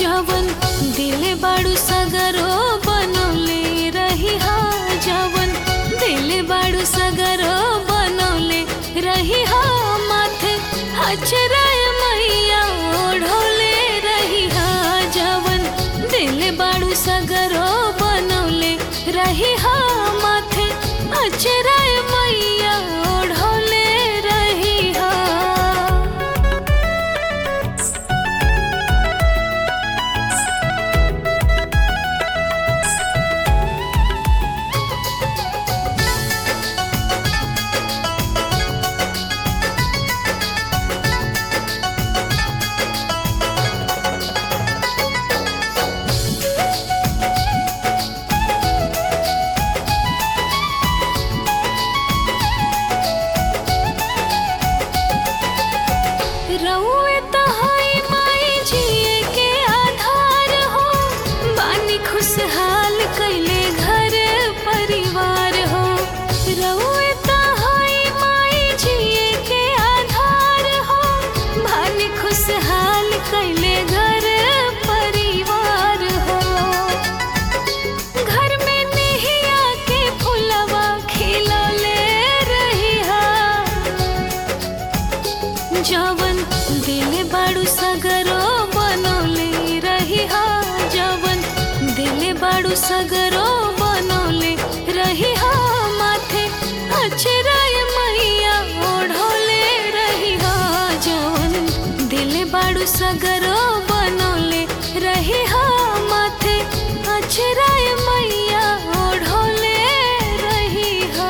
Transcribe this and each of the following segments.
जवन दिल बाड़ू सगरो बनौले रही हा जवन दिल बाड़ू सगरो बनौले रही हा माथे हचराय मैया ओढ़ौले रही हा जवन दिल बाड़ू सगरो बनौले रही हा माथे हचराय मैया ओढ़ौले रही हा रउए तहाई माई जिए के आधार हो बानी खुशहाल कैले घर परिवार हो रउए तहाई माई जिए के आधार हो बानी खुशहाल कैले घर परिवार हो घर में नेहिया के फुलवा खिलौले रही हा जवन दिल बाड़ू सगरो बनौले रही हा जवन दिल बाड़ू सगरो बनौले रही हा माथे अचराय मैया ओढ़ौले रही हा जवन दिल बाड़ू सगरो बनौले रही हा माथे अचराय मैया ओढ़ौले रही हा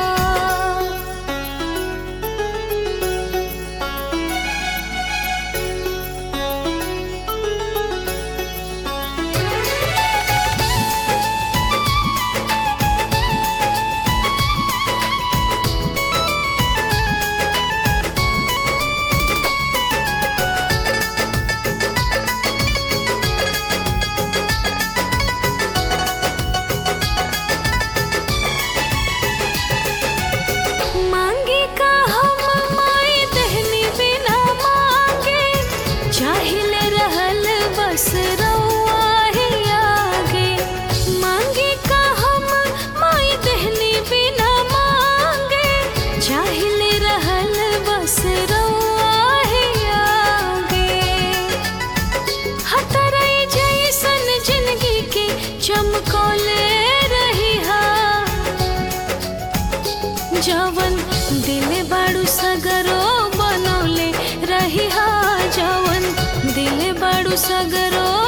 मांगी का हम माई दहनी बिना मांगे चाहिले रहल बस रउआ ही आगे मांगी का हम माई दहनी बिना मांगे चाहिले रहल बस रउआ ही आगे हतरई जैसन जिंदगी के चमकौले रही हा जवन दिल बाड़ू सगरो बनौले रही हा जवन दिल बाड़ू सगरो